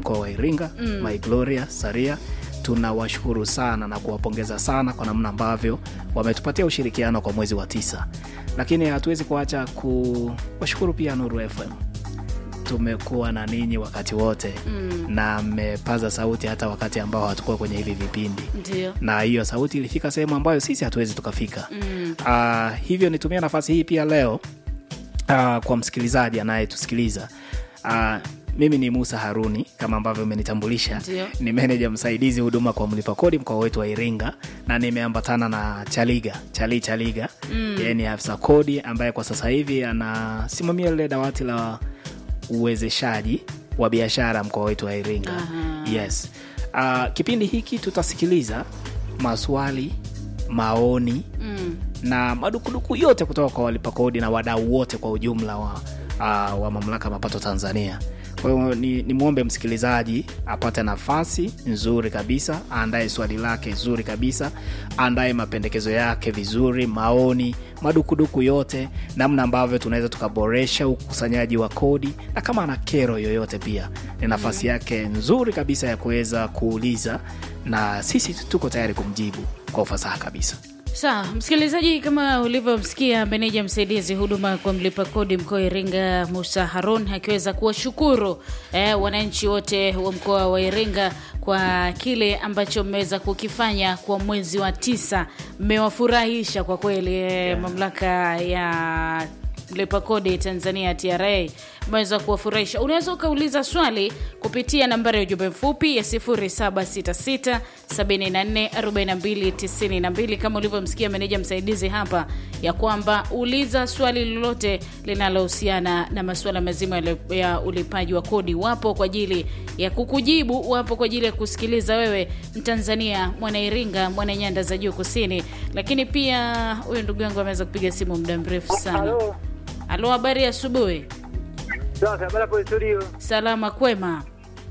mkoa wa Iringa mm. My Gloria Saria tunawashukuru sana na kuwapongeza sana kwa namna ambavyo wametupatia ushirikiano kwa mwezi wa tisa, lakini hatuwezi kuacha kuwashukuru pia Nuru FM. Tumekuwa na ninyi wakati wote mm. na mmepaza sauti hata wakati ambao hatukuwa kwenye hivi vipindi Ndio. na hiyo sauti ilifika sehemu ambayo sisi hatuwezi tukafika mm. uh, hivyo nitumia nafasi hii pia leo uh, kwa msikilizaji anayetusikiliza uh, mimi ni musa haruni kama ambavyo umenitambulisha Ndio. ni meneja msaidizi huduma kwa mlipa kodi mkoa wetu wa iringa na nimeambatana na chaliga chali chaliga mm. yeye ni afisa kodi ambaye kwa sasa hivi anasimamia lile dawati la uwezeshaji wa biashara mkoa wetu wa iringa Aha. yes uh, kipindi hiki tutasikiliza maswali maoni Mm. na madukuduku yote kutoka kwa walipa kodi na wadau wote kwa ujumla wa, uh, wa mamlaka ya mapato Tanzania. Kwa hiyo ni, ni mwombe msikilizaji apate nafasi nzuri kabisa, aandae swali lake zuri kabisa, aandae mapendekezo yake vizuri, maoni, madukuduku yote, namna ambavyo tunaweza tukaboresha ukusanyaji wa kodi, na kama ana kero yoyote pia ni nafasi yake nzuri kabisa ya kuweza kuuliza, na sisi tuko tayari kumjibu kwa ufasaha kabisa. Sawa, msikilizaji, kama ulivyomsikia meneja msaidizi huduma kwa mlipa kodi mkoa wa Iringa Musa Harun akiweza kuwashukuru eh, wananchi wote wa mkoa wa Iringa kwa kile ambacho mmeweza kukifanya kwa mwezi wa tisa. Mmewafurahisha kwa kweli eh, mamlaka ya mlipa kodi Tanzania TRA umeweza kuwafurahisha. Unaweza ukauliza swali kupitia nambari ya ujumbe mfupi ya 0766 74 42 92 kama ulivyomsikia meneja msaidizi hapa, ya kwamba uliza swali lolote linalohusiana na masuala mazima ya- ya ulipaji wa kodi. Wapo kwa ajili ya kukujibu, wapo kwa ajili ya kusikiliza wewe Mtanzania, mwana Iringa, mwana nyanda za juu kusini. Lakini pia huyu ndugu yangu ameweza kupiga simu muda mrefu sana. Halo. Halo, habari ya asubuhi. Safi, habari hapo studio. Salama kwema.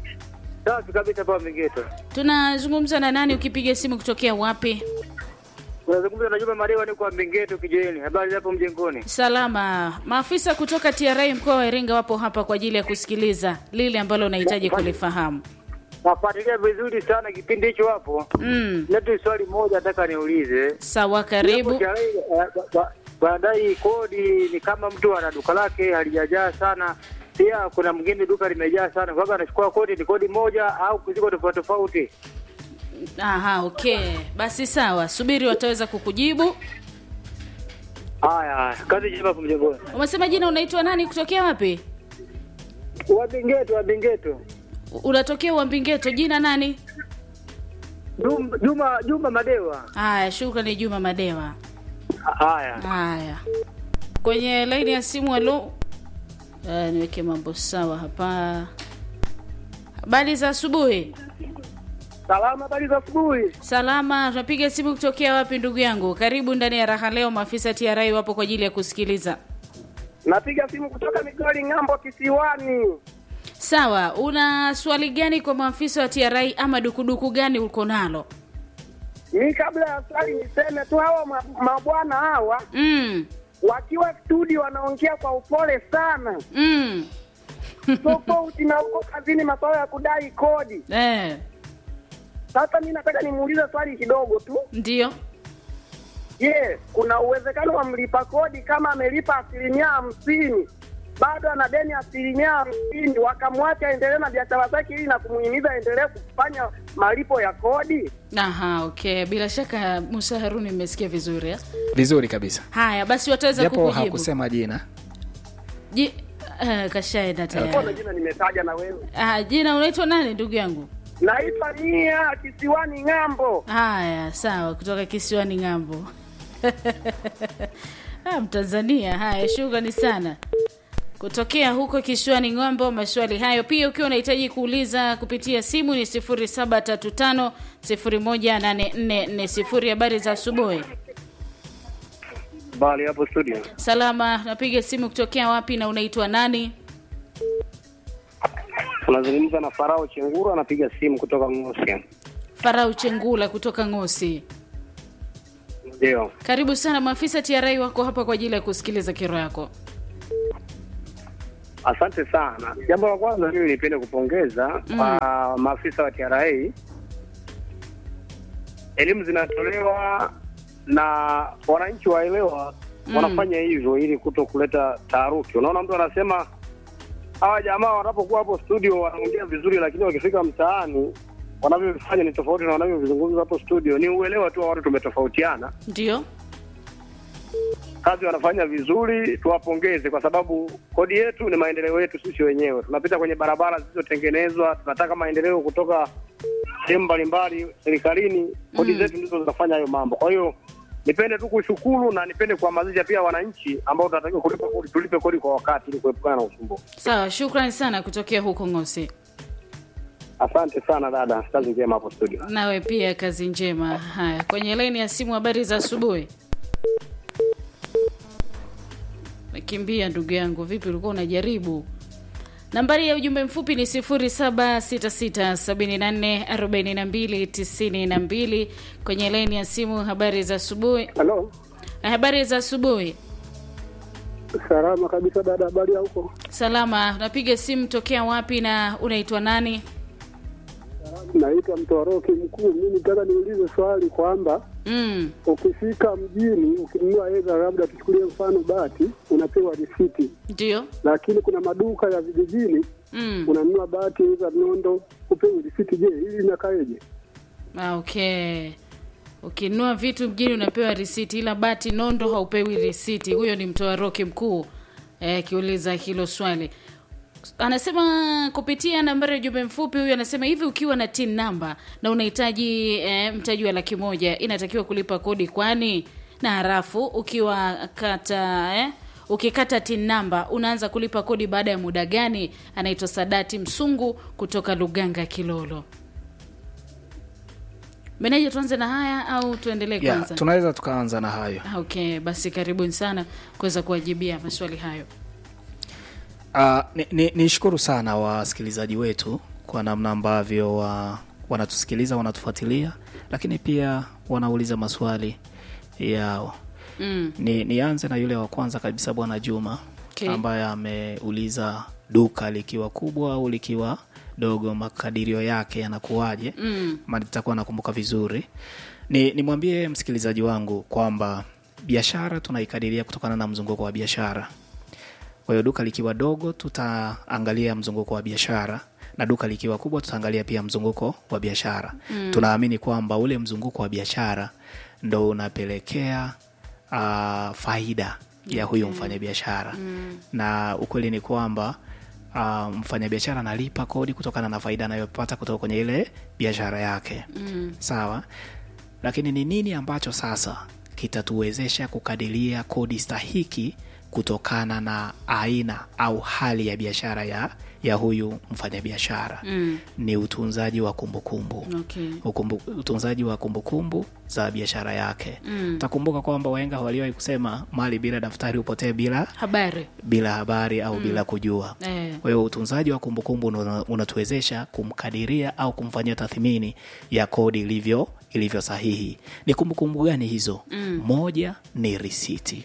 Safi kabisa kwa Mingeto. Tunazungumza na nani? Ukipiga simu kutokea wapi? Unazungumza na Juma Marewa ni kwa Mingeto kijeni. Habari hapo mjengoni. Salama. Maafisa kutoka TRA mkoa wa Iringa wapo hapa kwa ajili ya kusikiliza lile ambalo unahitaji kulifahamu. Nafuatilia vizuri sana kipindi hicho hapo. Mm. Letu swali moja nataka niulize. Sawa, karibu. Hapo TRA, eh, ba- ba- Baadaye kodi ni kama mtu ana duka lake halijajaa sana. Pia kuna mwingine duka limejaa sana. Kwa hivyo anachukua kodi ni kodi moja au ziko tofauti tofauti. Aha, okay. Basi sawa, subiri wataweza kukujibu. Haya, haya. kazi njema hapo mjengoni. Umesema jina unaitwa nani kutokea wapi? Wa Mingeto, wa Mingeto. Unatokea Uambingeto, jina nani? Juma Juma, Juma Madewa. Haya, shukrani Juma Madewa. Haya. Haya, kwenye laini ya simu. Halo, uh, niweke mambo sawa hapa. Habari za asubuhi. Salama, habari za asubuhi. Salama, tunapiga simu kutokea wapi ndugu yangu? Karibu ndani ya raha leo. Maafisa TRA wapo kwa ajili ya kusikiliza. Napiga simu kutoka Migori ng'ambo kisiwani. Sawa, una swali gani kwa maafisa wa TRA ama dukuduku gani uko nalo? Mi kabla ya swali niseme tu hawa ma- mabwana hawa Mm, wakiwa studio wanaongea kwa upole sana, mm. tofauti na huko kazini masuala ya kudai kodi. Eh, Sasa mi nataka nimuulize swali kidogo tu. ndio. Je, kuna uwezekano wa mlipa kodi kama amelipa asilimia hamsini bado ana deni asilimia hamsini wakamwacha aendelee na biashara zake ili na kumuhimiza aendelee kufanya malipo ya kodi? Aha, okay. Bila shaka Musa Haruni mmesikia vizuri eh? Vizuri kabisa, Haya, basi wataweza japo kukujibu. hakusema jina. Ji, uh, kashaenda Mbona tayari. jina nimetaja na wewe? Ah, jina unaitwa nani ndugu yangu? Naitwa Nia kisiwani ng'ambo. Haya, sawa, kutoka kisiwani ng'ambo. ah, Mtanzania. Haya, shukrani sana kutokea huko kisiwani ng'ambo. Maswali hayo pia ukiwa unahitaji kuuliza kupitia simu ni 0735 018440. Habari za asubuhi. Bali hapo studio. Salama, napiga simu kutokea wapi na unaitwa nani? Unazungumza na Farao Chenguru, anapiga simu kutoka Ngosi. Farau Chengula kutoka Ngosi. Ndio. Karibu sana, maafisa TRA wako hapa kwa ajili ya kusikiliza kero yako. Asante sana. Jambo la kwanza mimi nipende kupongeza kwa maafisa wa TRA. Elimu zinatolewa na wananchi waelewa, wanafanya hivyo ili kuto kuleta taharuki. Unaona, mtu anasema hawa jamaa wanapokuwa hapo studio wanaongea vizuri, lakini wakifika mtaani wanavyofanya ni tofauti na wanavyovizungumza hapo studio. Ni uelewa tu wa watu tumetofautiana. Ndio. kazi wanafanya vizuri, tuwapongeze kwa sababu kodi yetu ni maendeleo yetu sisi wenyewe. Tunapita kwenye barabara zilizotengenezwa, tunataka maendeleo kutoka sehemu mbalimbali serikalini. Kodi zetu ndizo zinafanya hayo mambo. Kwa hiyo nipende tu kushukuru na nipende kuhamasisha pia wananchi ambao tunatakiwa kulipa kodi, tulipe kodi kwa wakati ili kuepukana na usumbufu. Sawa, shukrani sana kutokea huko Ngosi. Asante sana dada, kazi njema hapo studio. Nawe pia kazi njema. Haya, kwenye laini ya simu, habari za asubuhi. Mekimbia ndugu yangu, vipi, ulikuwa unajaribu? Nambari ya ujumbe mfupi ni 0766744292 kwenye laini ya simu. Habari za asubuhi. Halo, Habari za asubuhi. salama kabisa dada, habari ya huko? Salama. Unapiga simu tokea wapi na unaitwa nani? Naitwa Mtoroki Mkuu. Mimi nataka niulize swali kwamba Mm. ukifika mjini ukinunua eza, labda tuchukulie mfano bati, unapewa risiti, Ndio. lakini kuna maduka ya vijijini Mm. unanunua bati eza nondo, upewi risiti. Je, hili inakaeje? Ah, okay. Ukinunua vitu mjini unapewa risiti, ila bati nondo haupewi risiti. Huyo ni mtoa roki mkuu eh, akiuliza hilo swali. Anasema kupitia nambari ya ujumbe mfupi, huyu anasema hivi, ukiwa na tin namba na unahitaji eh, mtaji wa laki moja inatakiwa kulipa kodi kwani? Na harafu ukiwa kata eh, ukikata tin namba unaanza kulipa kodi baada ya muda gani? Anaitwa Sadati Msungu kutoka Luganga Kilolo. Meneja, tuanze na haya au tuendelee yeah, kwanza? tunaweza tukaanza na hayo Okay, basi karibuni sana kuweza kuwajibia maswali hayo. Uh, ni, ni, nishukuru sana wasikilizaji wetu kwa namna ambavyo wa, wanatusikiliza wanatufuatilia, lakini pia wanauliza maswali yao. Mm. Ni, nianze na yule wa kwanza kabisa Bwana Juma Okay. ambaye ameuliza duka likiwa kubwa au likiwa dogo, makadirio yake yanakuwaje? Mm. Ma nitakuwa nakumbuka vizuri. Ni nimwambie msikilizaji wangu kwamba biashara tunaikadiria kutokana na mzunguko wa biashara. Kwa hiyo duka likiwa dogo tutaangalia mzunguko wa biashara na duka likiwa kubwa tutaangalia pia mzunguko wa biashara. Tunaamini kwamba ule mzunguko wa biashara ndo unapelekea uh, faida ya huyu mfanyabiashara na ukweli ni kwamba uh, mfanyabiashara analipa kodi kutokana na faida anayopata kutoka kwenye ile biashara yake sawa lakini ni nini ambacho sasa kitatuwezesha kukadiria kodi stahiki kutokana na aina au hali ya biashara ya, ya huyu mfanyabiashara Mm. ni utunzaji wa kumbukumbu Okay. Ukumbu, utunzaji wa kumbukumbu za biashara yake Mm. takumbuka kwamba waenga waliwahi kusema mali bila daftari hupotee bila Habari. bila habari au bila kujua Eh. kwa hiyo utunzaji wa kumbukumbu una- unatuwezesha kumkadiria au kumfanyia tathmini ya kodi ilivyo ilivyo sahihi ni kumbukumbu gani hizo Mm. moja ni risiti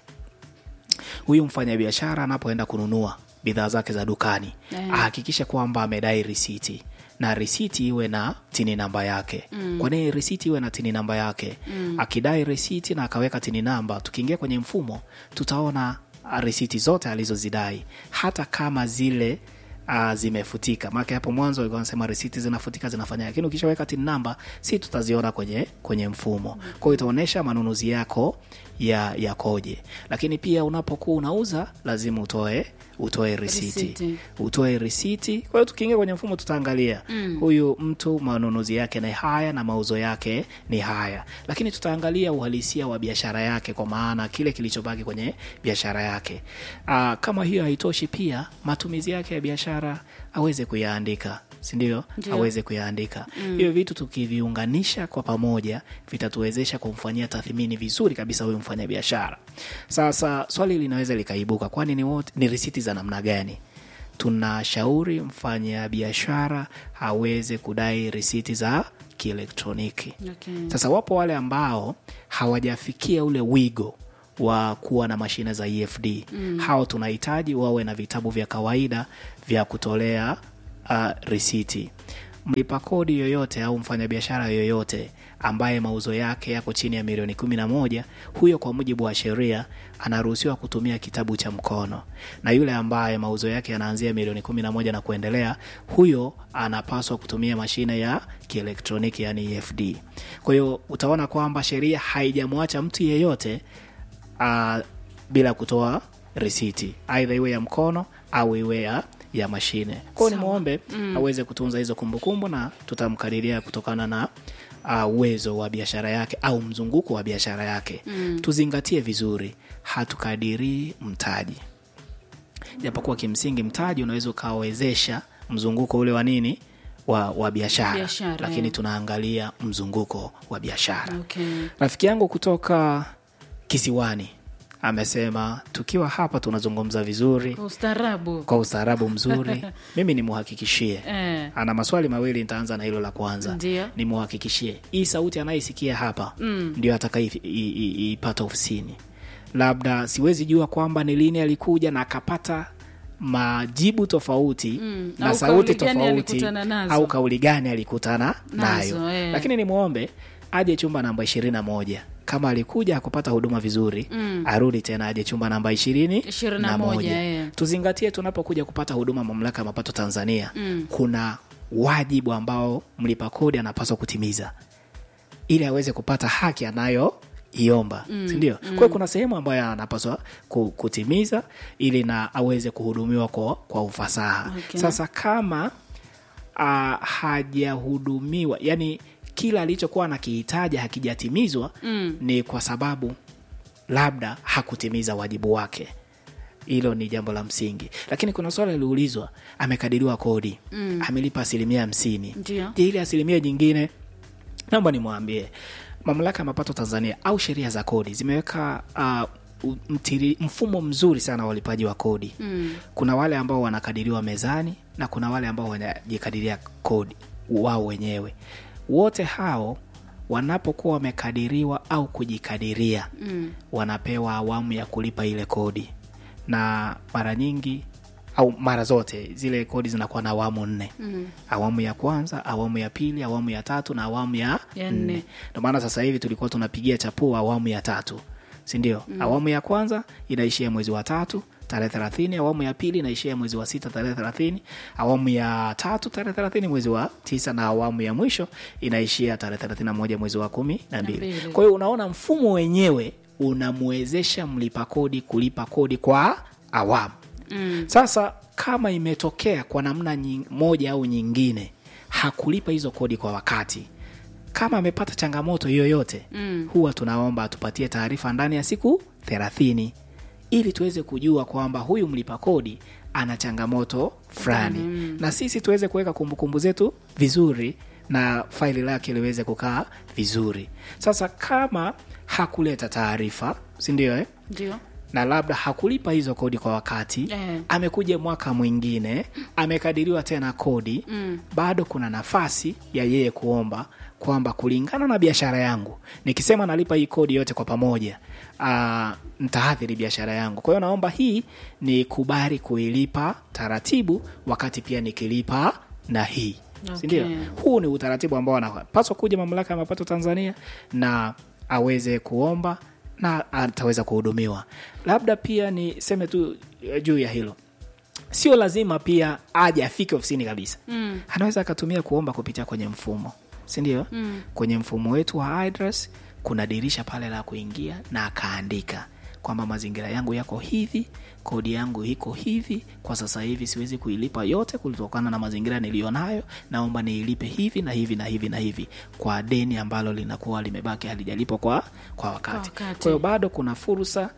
huyu mfanyabiashara anapoenda kununua bidhaa zake za dukani Eh. ahakikishe kwamba amedai risiti na risiti iwe na tini namba yake mm. kwa nini risiti iwe na tini namba yake mm. akidai risiti na akaweka tini namba tukiingia kwenye mfumo tutaona ah, risiti zote alizozidai hata kama zile uh, zimefutika maake hapo mwanzo walikuwa wanasema risiti zinafutika zinafanya lakini ukishaweka tin namba si tutaziona kwenye kwenye mfumo kwa hiyo itaonyesha manunuzi yako ya yakoje lakini pia unapokuwa unauza lazima utoe utoe risiti Risiti. utoe risiti kwa hiyo tukiingia kwenye mfumo tutaangalia mm. huyu mtu manunuzi yake ni haya na mauzo yake ni haya lakini tutaangalia uhalisia wa biashara yake kwa maana kile kilichobaki kwenye biashara yake Aa, kama hiyo haitoshi pia matumizi yake ya biashara aweze kuyaandika sindio Ndio. aweze kuyaandika hivyo vitu tukiviunganisha kwa pamoja vitatuwezesha kumfanyia tathmini vizuri kabisa huyu mfanyabiashara sasa swali linaweza likaibuka kwani ni, wote- ni risiti za namna gani tunashauri mfanyabiashara aweze kudai risiti za kielektroniki Okay. sasa wapo wale ambao hawajafikia ule wigo wa kuwa na mashine za EFD mm. hao tunahitaji wawe na vitabu vya kawaida vya kutolea uh, risiti mlipa kodi yoyote au mfanyabiashara yoyote ambaye mauzo yake yako chini ya milioni kumi na moja huyo kwa mujibu wa sheria anaruhusiwa kutumia kitabu cha mkono na yule ambaye mauzo yake yanaanzia milioni kumi na moja na kuendelea huyo anapaswa kutumia mashine ya kielektroniki yani EFD kwa hiyo utaona kwamba sheria haijamwacha mtu yeyote uh, bila kutoa risiti aidha iwe ya mkono au iwe ya ya mashine kwao nimwombe mm. aweze kutunza hizo kumbukumbu na tutamkadiria kutokana na uh, uwezo wa biashara yake au mzunguko wa biashara yake mm. tuzingatie vizuri hatukadirii mtaji japokuwa kimsingi mtaji unaweza ukawezesha mzunguko ule wa nini wa, wa biashara Biashara, lakini eh. tunaangalia mzunguko wa biashara Okay. rafiki yangu kutoka kisiwani amesema tukiwa hapa tunazungumza vizuri Kwa ustaarabu. kwa ustaarabu mzuri mimi nimuhakikishie Eh. ana maswali mawili nitaanza na hilo la kwanza Ndio. nimuhakikishie hii sauti anayeisikia hapa mm. ndio atakaipata ofisini labda siwezi jua kwamba ni lini alikuja na akapata majibu tofauti Mm, na au sauti kauli gani tofauti alikutana nazo. au kauli gani alikutana Nazo, nayo eh. lakini nimwombe aje chumba namba ishirini na moja kama alikuja akupata huduma vizuri mm. arudi tena aje chumba namba ishirini Ishirini na na moja, moja eh. tuzingatie tunapokuja kupata huduma mamlaka ya mapato tanzania mm. kuna wajibu ambao mlipa kodi anapaswa kutimiza ili aweze kupata haki anayoiomba mm. sindio mm. kwa hiyo kuna sehemu ambayo anapaswa ku- kutimiza ili na aweze kuhudumiwa kwa, kwa ufasaha Okay. sasa kama uh, hajahudumiwa yani kila alichokuwa anakihitaji hakijatimizwa mm. ni kwa sababu labda hakutimiza wajibu wake hilo ni jambo la msingi lakini kuna swala liliulizwa amekadiriwa kodi mm. amelipa asilimia hamsini Ndio. je ile asilimia nyingine naomba nimwambie mamlaka ya mapato tanzania au sheria za kodi zimeweka uh, u- mtiri, mfumo mzuri sana wa ulipaji wa kodi mm. kuna wale ambao wanakadiriwa mezani na kuna wale ambao wanajikadiria kodi wao wenyewe wote hao wanapokuwa wamekadiriwa au kujikadiria mm. wanapewa awamu ya kulipa ile kodi na mara nyingi au mara zote zile kodi zinakuwa na awamu nne mm. awamu ya kwanza awamu ya pili awamu ya tatu na awamu ya Ya nne. nne ndio maana sasa hivi tulikuwa tunapigia chapua awamu ya tatu sindio mm. awamu ya kwanza inaishia mwezi wa tatu tarehe thelathini awamu ya pili inaishia mwezi wa sita tarehe thelathini awamu ya tatu tarehe thelathini mwezi wa tisa na awamu ya mwisho inaishia tarehe thelathini na moja mwezi wa kumi na mbili mbili. kwa hiyo unaona mfumo wenyewe unamwezesha mlipa kodi kulipa kodi kwa awamu mm. sasa kama imetokea kwa namna nying, moja au nyingine hakulipa hizo kodi kwa wakati kama amepata changamoto yoyote mm. huwa tunaomba atupatie taarifa ndani ya siku thelathini ili tuweze kujua kwamba huyu mlipa kodi ana changamoto fulani mm. na sisi tuweze kuweka kumbukumbu zetu vizuri na faili lake liweze kukaa vizuri sasa kama hakuleta taarifa sindio eh? Ndio. na labda hakulipa hizo kodi kwa wakati Eh. amekuja mwaka mwingine amekadiriwa tena kodi mm. bado kuna nafasi ya yeye kuomba kwamba kulingana na biashara yangu nikisema nalipa hii kodi yote kwa pamoja uh, ntaathiri biashara yangu kwa hiyo naomba hii ni kubali kuilipa taratibu wakati pia nikilipa na hii Okay. sindio huu ni utaratibu ambao anapaswa kuja mamlaka ya mapato tanzania na aweze kuomba na ataweza kuhudumiwa labda pia niseme tu eh, juu ya hilo sio lazima pia aje afike ofisini kabisa mm. anaweza akatumia kuomba kupitia kwenye mfumo sindio mm. kwenye mfumo wetu wa address kuna dirisha pale la kuingia na akaandika kwamba mazingira yangu yako hivi kodi yangu iko hivi kwa sasa hivi siwezi kuilipa yote kutokana na mazingira niliyonayo naomba niilipe hivi na hivi na hivi na hivi kwa deni ambalo linakuwa limebaki halijalipwa kwa, kwa wakati Kwa wakati. kwa hiyo bado kuna fursa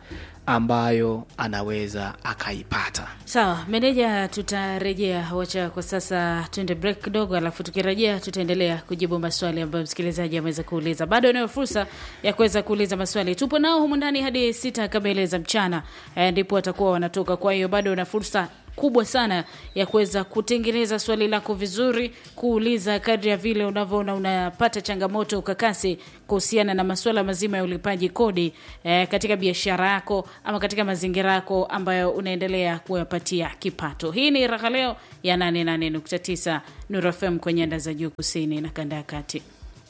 ambayo anaweza akaipata Sawa, meneja, tutarejea. Wacha kwa sasa tuende break kidogo, alafu tukirejea tutaendelea kujibu maswali ambayo msikilizaji ameweza kuuliza. Bado unayo fursa ya kuweza kuuliza maswali, tupo nao humu ndani hadi sita kamili za mchana, eh, ndipo watakuwa wanatoka. Kwa hiyo bado una fursa kubwa sana ya kuweza kutengeneza swali lako vizuri, kuuliza kadri ya vile unavyoona unapata changamoto ukakasi kuhusiana na masuala mazima ya ulipaji kodi eh, katika biashara yako ama katika mazingira yako ambayo unaendelea kuyapatia kipato. Hii ni Raha Leo ya 88.9 Nuru FM kwenye anda za juu kusini na kanda ya kati.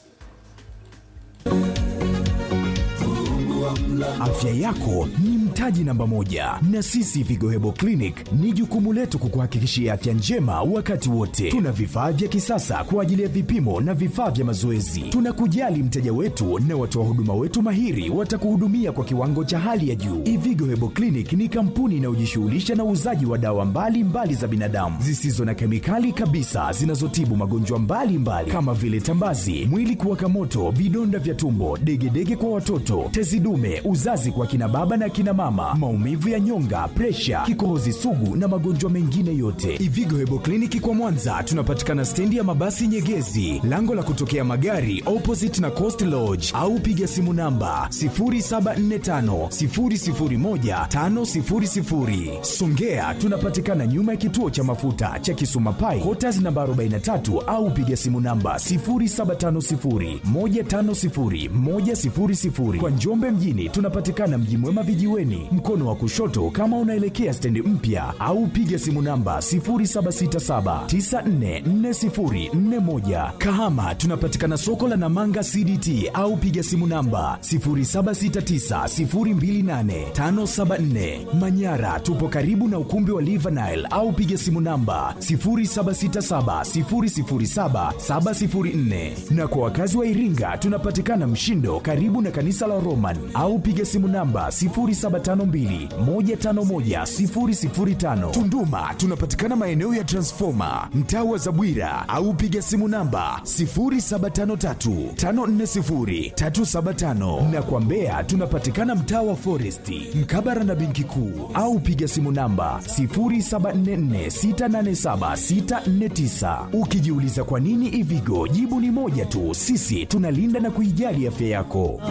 Afya yako ni mtaji namba moja, na sisi Vigo Hebo Clinic ni jukumu letu kukuhakikishia afya njema wakati wote. Tuna vifaa vya kisasa kwa ajili ya vipimo na vifaa vya mazoezi. Tunakujali mteja wetu na watoa huduma wetu mahiri watakuhudumia kwa kiwango cha hali ya juu. Ivigo Hebo Clinic ni kampuni inayojishughulisha na uuzaji wa dawa mbalimbali mbali za binadamu zisizo na kemikali kabisa zinazotibu magonjwa mbalimbali mbali, kama vile tambazi, mwili kuwaka moto, vidonda vya tumbo, degedege kwa watoto, tezi dume, uzazi kwa kina baba na kina mama, maumivu ya nyonga, presha, kikohozi sugu na magonjwa mengine yote. Ivigo Hebo Kliniki kwa Mwanza tunapatikana stendi ya mabasi Nyegezi, lango la kutokea magari opposite na Coast Lodge, au piga simu namba 0745 001 500. Songea tunapatikana nyuma ya kituo cha mafuta cha Kisuma Pai, Quarters namba 43 au piga simu namba 0750 150 100. Kwa Njombe mjini tunapatikana Mji Mwema vijiweni, mkono wa kushoto kama unaelekea stendi mpya, au piga simu namba 0767944041. Kahama tunapatikana soko la Namanga CDT au piga simu namba 0769028574. Manyara tupo karibu na ukumbi wa Livanile au piga simu namba 0767007704. Na kwa wakazi wa Iringa tunapatikana Mshindo karibu na kanisa la Roman au piga simu namba 0752151005. Tunduma tunapatikana maeneo ya Transformer mtaa wa Zabwira au piga simu namba 0753540375 na kwa Mbeya tunapatikana mtaa wa Foresti mkabara na benki kuu au piga simu namba 0744687649. Ukijiuliza kwa nini Ivigo, jibu ni moja tu, sisi tunalinda na kuijali afya yako.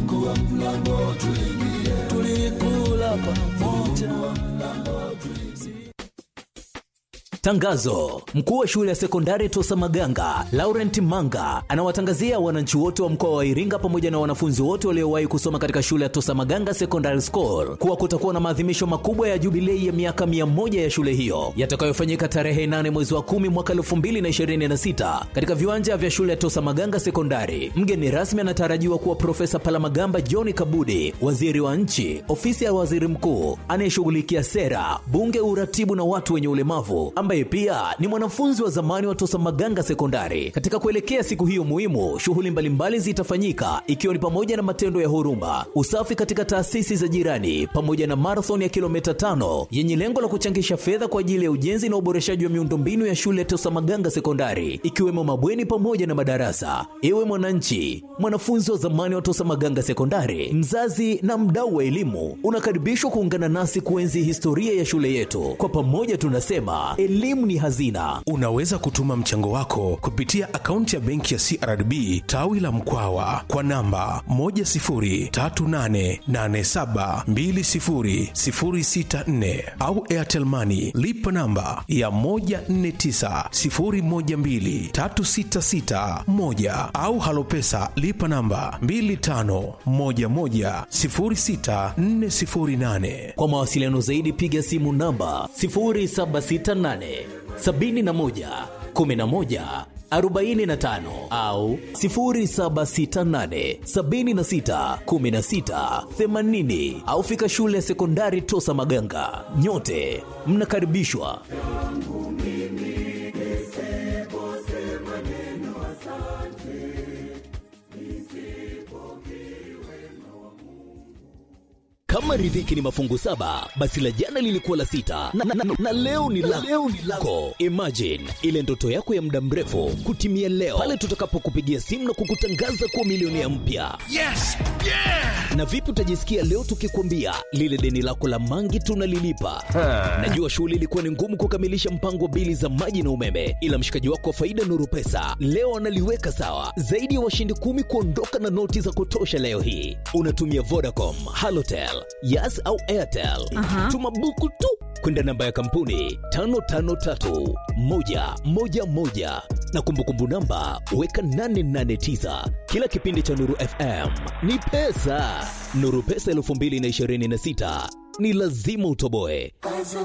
Tangazo: mkuu wa shule ya sekondari Tosa Maganga Laurent Manga anawatangazia wananchi wote wa mkoa wa Iringa pamoja na wanafunzi wote waliowahi kusoma katika shule ya Tosa Maganga Secondary School kuwa kutakuwa na maadhimisho makubwa ya jubilei ya miaka mia moja ya shule hiyo yatakayofanyika tarehe 8 mwezi wa 10 mwaka 2026 katika viwanja vya shule ya Tosa Maganga Sekondari. Mgeni rasmi anatarajiwa kuwa Profesa Palamagamba John Kabudi, waziri wa nchi, ofisi ya waziri mkuu anayeshughulikia sera, bunge, uratibu na watu wenye ulemavu ambaye pia ni mwanafunzi wa zamani wa Tosa Maganga Sekondari. Katika kuelekea siku hiyo muhimu, shughuli mbalimbali zitafanyika ikiwa ni pamoja na matendo ya huruma, usafi katika taasisi za jirani, pamoja na marathon ya kilomita tano yenye lengo la kuchangisha fedha kwa ajili ya ujenzi na uboreshaji wa miundombinu ya shule ya Tosa Maganga Sekondari, ikiwemo mabweni pamoja na madarasa. Ewe mwananchi, mwanafunzi wa zamani wa Tosa Maganga Sekondari, mzazi na mdau wa elimu, unakaribishwa kuungana nasi kuenzi historia ya shule yetu. Kwa pamoja tunasema elimu ni hazina. Unaweza kutuma mchango wako kupitia akaunti ya benki ya CRDB tawi la Mkwawa kwa namba 10388720064 au Airtel Money lipa namba ya 1490123661 au Halopesa lipa namba 25110648. Kwa mawasiliano zaidi piga simu namba 0768 71 11 45 au 0768 76 16 80 au fika shule ya sekondari Tosa Maganga. Nyote mnakaribishwa. Kama riziki ni mafungu saba, basi la jana lilikuwa la sita na, na, na, na leo ni la leo ni lako. Imagine ile ndoto yako ya muda mrefu kutimia leo pale tutakapokupigia simu na kukutangaza kuwa milionea mpya. Yes! Yeah! Na vipi utajisikia leo tukikwambia lile deni lako la mangi tunalilipa? Najua shughuli ilikuwa ni ngumu kukamilisha mpango wa bili za maji na umeme, ila mshikaji wako wa faida Nuru Pesa leo analiweka sawa. Zaidi ya washindi kumi kuondoka na noti za kutosha leo hii. Unatumia Vodacom, Halotel, Yas au Airtel. Tuma buku tu kwenda namba ya kampuni 553111 na kumbukumbu namba weka 889. Kila kipindi cha Nuru FM ni pesa. Nuru Pesa 2026 ni lazima utoboe.